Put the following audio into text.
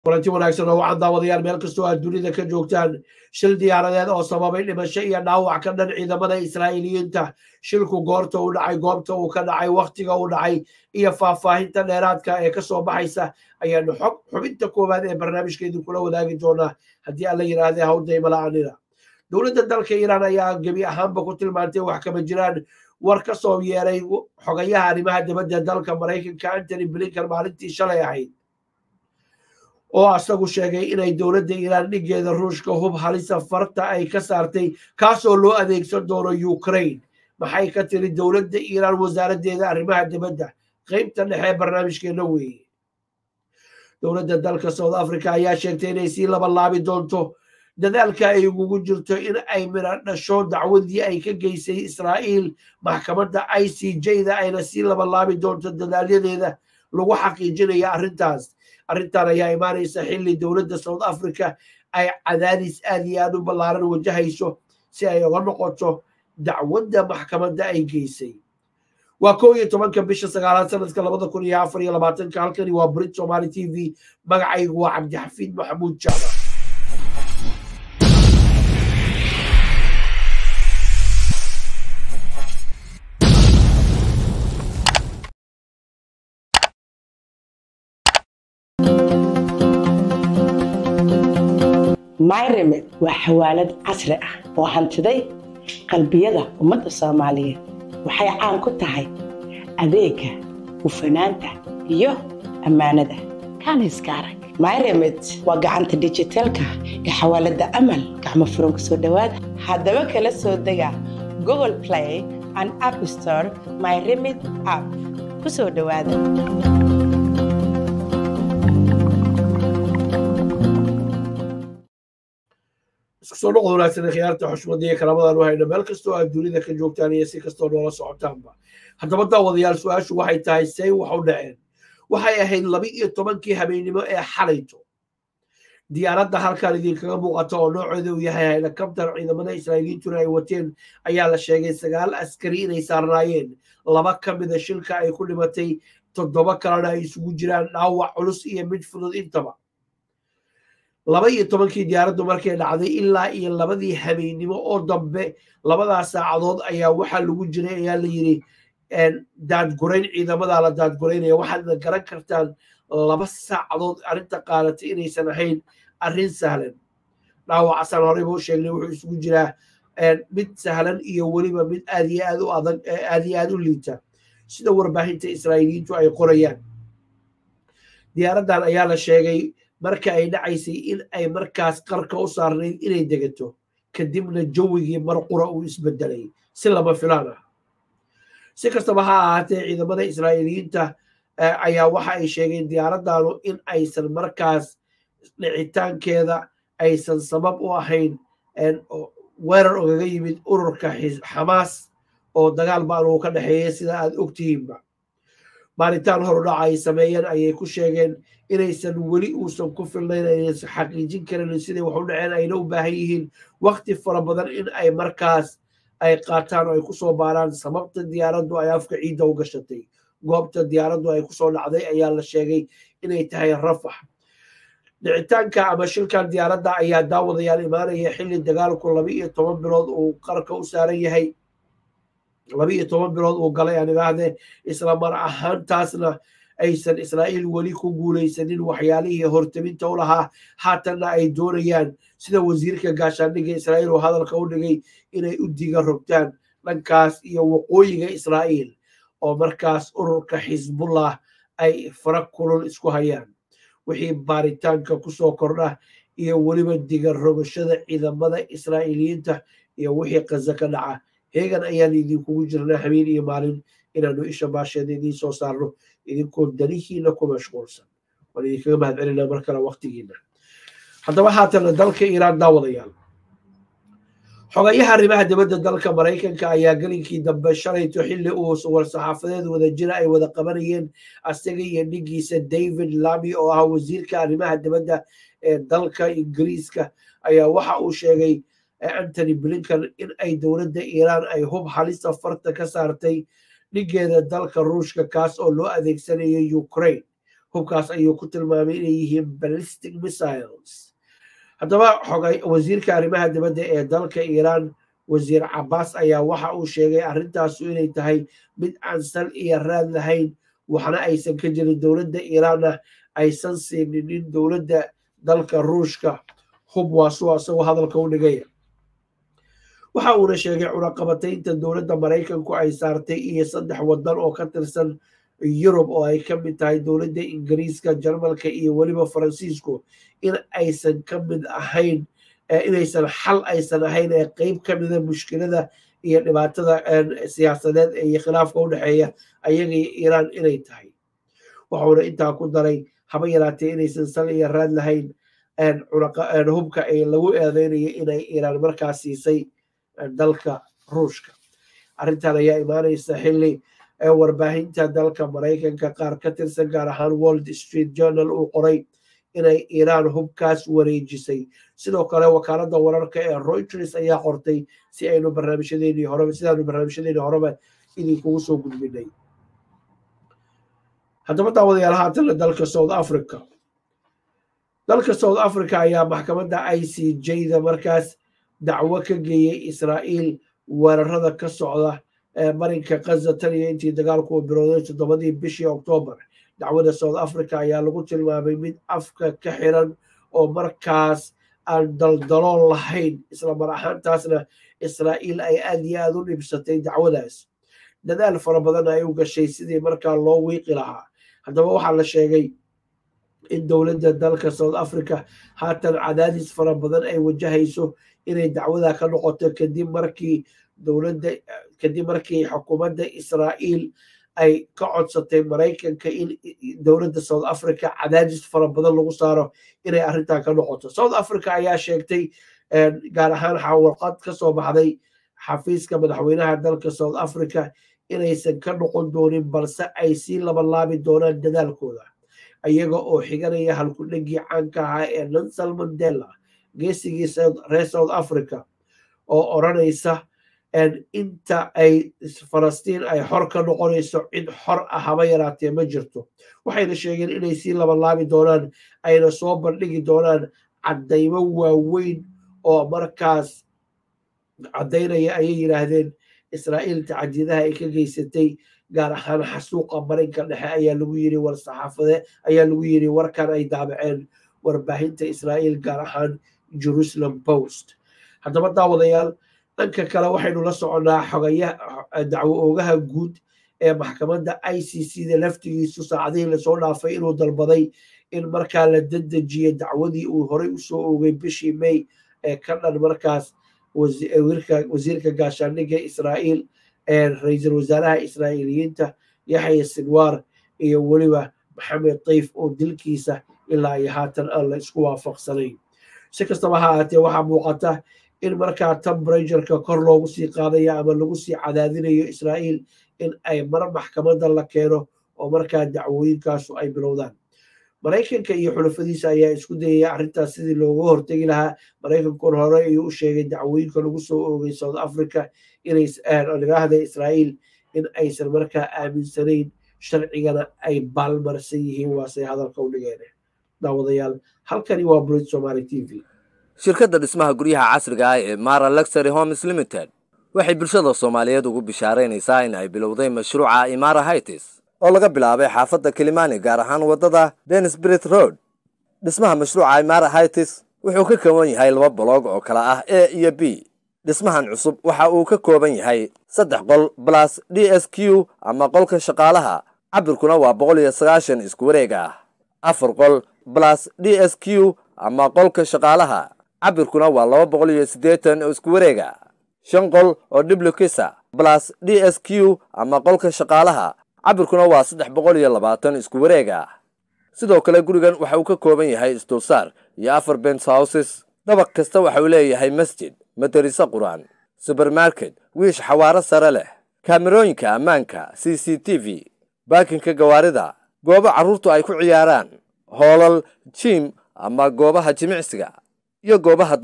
kulanti wanaagsan oo waxaan daawadayaal meel kastoo aad dunida ka joogtaan shil diyaaradeed oo sababay dhimasho iyo dhaawac ka dhan ciidamada israa'iiliyiinta shilku goorta uu dhacay goobta uu ka dhacay wakhtiga uu dhacay iyo faahfaahinta dheeraadka ee kasoo baxaysa ayaanu xog xubinta koowaad ee barnaamijka idinkula wadaagi doonaa haddii alla yidhaahdee hawdaymala-anina dowladda dalka iiraan ayaa gebi ahaanba ku tilmaantay wax kama jiraan war ka soo yeeray xogayaha arrimaha dibadda dalka maraykanka antony blinkan maalintii shalay ahayd oo asagu sheegay inay dowladda iiraan dhigeeda ruushka hub halisa farta ay ka saartay kaasoo loo adeegsan doono ukraine maxay ka tiri dowladda iiraan wasaaraddeeda arrimaha dibadda qeybta dhexe barnaamijkeena weeye dowladda dalka south africa ayaa sheegtay inay sii laba laabi doonto dadaalka ay ugugu jirto in ay midha dhasho dacwadii ay ka geysay israa'iil maxkamadda i c j-da ayna sii laba laabi doonto dadaalyadeeda lagu xaqiijinaya arrintaas arrintan ayaa imaanaysa xilli dowladda south africa ay cadaadis aad iyo aad u ballaaran wajahayso si ay uga noqoto dacwadda maxkamadda ay geysay waa kow iyo tobanka bisha sagaalaad sanadka labada kun iyo afar iyo labaatanka halkani waa brit somaali t v magacaygu waa cabdixafiid maxamuud jaamac myremed waa xawaalad casri ah oo hantiday qalbiyada ummadda soomaaliyeed waxay caan ku tahay adeega hufanaanta iyo ammaanada kaaniska arag myremed waa gacanta dijitaalka ee xawaaladda amal gacmo furan ku soo dhowaada haddaba kala soo dega google play and app store myremed app ku soo dhowaada isku soo noqod wanaagsan khiyaarta xushmada iyo karaamadan u hayna meel kastoo aad dunida ka joogtaan iyo si kastoo noola socotaanba haddaba daawadayaal su-aashu waxay tahay say wax u dhaceen waxay ahayd laba iyo tobankii habeennimo ee xalayto diyaaradda halkan idinkaga muuqata oo nooceeda uu yahay helikabtar ciidamada israa'iiliyiintuna ay wateen ayaa la sheegay sagaal askari inay saarnaayeen laba ka mida shilka ay ku dhimatay toddoba kalena ay isugu jiraan dhaawac culus iyo mid fudud intaba laba iyo tobankii diyaaraddu markay dhacday ilaa iyo labadii habeennimo oo dambe labadaas saacadood ayaa waxaa lagu jiray ayaa la yidhi daadgurayn ciidamadaa la daadguraynaya waxaadna garan kartaan laba saacadood arrinta qaadatay inaysan ahayn arrin sahlan dhaawacasaan horeyba u sheegnay wuxuu isugu jiraa mid sahlan iyo weliba mid aad iyo aad u adag aad iyo aad u liita sida warbaahinta israa'iiliyiintu ay qorayaan diyaaraddan ayaa la sheegay marka ay dhacaysay in ay markaas qarka u saarnayd inay degato kadibna jawigii marqura uu isbedelay si lama filaan ah si kastaba ha ahaatee ciidamada israa'iiliyiinta ayaa waxa ay sheegeen diyaaraddaanu in aysan markaas dhicitaankeeda aysan sabab u ahayn weerar ogaga yimid ururka xamaas oo dagaal baan uu ka dhexeeyay sida aad ogtihiinba baaritaan horudhaca ay sameeyeen ayay ku sheegeen inaysan weli uusan ku filnayn aysan xaqiijin karin siday wax u dhaceen ayna u baahan yihiin wakti fara badan in ay markaas ay qaataan oo ay kusoo baaraan sababta diyaaraddu ay afka ciidda u gashatay goobta diyaaraddu ay kusoo dhacday ayaa la sheegay inay tahay rafax dhicitaanka ama shilkan diyaaradda ayaa daawadayaal imaanaya xilli dagaalku laba iyo toban bilood uu qarka u saaran yahay laba iyo toban bilood uu galay aan idhaahdee isla mar ahaantaasna aysan israa'iil weli ku guulaysanin waxyaalihii hortaminta u lahaa haatanna ay doonayaan sida wasiirka gaashaandhigga israa'iil oo hadalka u dhigay inay u diga rogtaan dhankaas iyo waqooyiga israa'iil oo markaas ururka xisbullah ay fara kulul isku hayaan wixii baaritaanka kusoo kordha iyo weliba diga rogashada ciidamada israa'iiliyiinta iyo wixii qaza ka dhaca heegan ayaan idinkugu jirnaa habeen iyo maalin inaanu isha baasheeda idiin soo saarno idinkoo danihiina ku mashquulsan waan idinkaga mahad celinaa mar kale waktigiina haddaba haatana dalka iiraan daawadayaal xogayaha arrimaha dibadda dalka maraykanka ayaa gelinkii dambe shalayto xilli uu war-saxaafadeed wada jira ay wada qabanayeen asaga iyo dhigiisa david lami oo ah wasiirka arrimaha dibadda ee dalka ingiriiska ayaa waxa uu sheegay antony blinkan in ay dowladda iiraan ay hub halista farta ka saartay dhigeeda dalka ruushka kaas oo loo adeegsanayo ukraine hubkaas ayuu ku tilmaamay inay yihiin ballistic missiles haddaba xogay wasiirka arrimaha dibadda ee dalka iiraan wasiir cabaas ayaa waxa uu sheegay arrintaasu inay tahay mid aan sal iyo raad lahayn waxna aysan ka jirin dowladda iiraanna aysan siinin dowladda dalka ruushka hub waasuu asagoo hadalka u dhigaya waxa uuna sheegay cunaqabataynta dowladda maraykanku ay saartay iyo saddex waddan oo ka tirsan yurub oo ay ka mid tahay dowladda ingiriiska jarmalka iyo weliba faransiisku in aysan ka mid ahayn inaysan xal aysan ahayn ee qeyb ka mida mushkilada iyo dhibaatada siyaasadeed iyo khilaafka u dhexeeya ayaga iyo iiraan inay tahay waxuuna intaa ku daray haba yaraatee inaysan sal iyo raad lahayn hubka ay lagu eedeynayo inay iiraan markaas siisay dalka ruushka arrintan ayaa imaanaysa xilli warbaahinta dalka maraykanka qaar ka tirsan gaar ahaan world street journal uu qoray inay iiraan hubkaas wareejisay sidoo kale wakaaladda wararka ee reuters ayaa qortay si aynu barnaamijyadeennii horeba sidaanu barnaamijyadeennii horeba idinkugu soo gudbinay haddaba daawadayaal haatana dalka south africa dalka south africa ayaa maxkamadda i c j da markaas dacwo ka geeyey israa'iil weerarada ka socda marinka kaza tan iyo intii dagaalku uu bilowday toddobadii bishii oktoobar dacwada south africa ayaa lagu tilmaamay mid afka ka xiran oo markaas aan daldaloon lahayn isla mar ahaantaasna israa'iil ay aad iyo aad u dhibsatay dacwadaas dadaal fara badan ay u gashay sidii markaa loo wiiqi lahaa haddaba waxaa la sheegay in dowladda dalka south africa haatan cadaadis fara badan ay wajahayso inay dacwada ka noqoto kadib markii dowladda kadib markii xukuumadda israa'iil ay ka codsatay maraykanka in dowladda south africa cadaadis fara badan lagu saaro inay arrintan ka noqoto south africa ayaa sheegtay gaar ahaan warqad ka soo baxday xafiiska madaxweynaha dalka south africa inaysan ka noqon doonin balse ay sii labalaabi doonaan dadaalkooda iyaga oo xiganaya halkudhegii caanka ahaa ee nansal mandela geesigii reer south africa oo odranaysa inta ay falastiin ay xor ka noqonayso cid xor ah haba yaraatee ma jirto waxayna sheegeen inay sii labalaabi doonaan ayna soo bandhigi doonaan caddaymo waaweyn oo markaas caddaynaya ayay yidhaahdeen israa'iil tacadidaha ay ka geysatay gaar ahaan xasuuqa marinka dhexe ayaa lagu yiri war saxaafade ayaa lagu yiri warkan ay daabaceen warbaahinta israa'iil gaar ahaan jerusalem post haddaba daawadayaal dhanka kale waxaynu la soconnaa xogaya dacwo oogaha guud ee maxkamadda i c c da laftigiisu saacadihii lasoo dhaafay inuu dalbaday in markaa la dedejiyo dacwadii uu horey usoo oogay bishii may ee ka dhan markaas wasiirka gaashaandhigga israa'iil ee ra-iisul wasaaraha israa'iiliyiinta yaxya sinwaar iyo weliba maxamed tayf oo dilkiisa ilaa iyo haatan aan la isku waafaqsanayn si kastaba ha ahaatee waxaa muuqata in markaa tembratureka kor loogu sii qaadayo ama lagu sii cadaadinayo israa'iil in ay mar maxkamadda la keeno oo markaa dacwooyinkaasu ay bilowdaan maraykanka iyo xulafadiisa ayaa isku dayaya arrintaas sidii looga hortegi lahaa maraykankun hore ayuu u sheegay dacwooyinka lagu soo oogay south africa inayidhaahda israa'iil in aysan markaa aaminsanayn sharcigana ay baalmarsan yihiin waasay hadalka u dhigeen daawadayaal halkani waa burid somaali t v shirkadda dhismaha guryaha casriga ah ee mara luxury homes limited waxay bulshada soomaaliyeed ugu bishaaraynaysaa in ay bilowday mashruuca imara hightis oo laga bilaabay xaafadda kilimani gaar ahaan waddada denisbrit road dhismaha mashruuca imara hightis wuxuu ka kooban yahay laba boloog oo kala ah a iyo b dhismahan cusub waxa uu ka kooban yahay saddex qol balas d s q ama qolka shaqaalaha cabirkuna waa boqol iyo sagaashan isku wareeg ah afar qol balas d s q ama qolka shaqaalaha cabirkuna waa laba boqol iyo siddeetan oo isku wareega shan qol oo dhiblukisa balas d s q ama qolka shaqaalaha cabirkuna waa saddex boqol iyo labaatan isku wareega sidoo kale gurigan waxa uu ka kooban yahay isdulsaar iyo afar bens houses dabaq kasta waxa uu leeyahay masjid madariso qur-aan subermarket wiish xawaaro sare leh kaamerooyinka ammaanka c c t v baakinka gawaarida goobo carruurtu ay ku ciyaaraan hoolal jiim ama goobaha jimicsiga iyo goobaha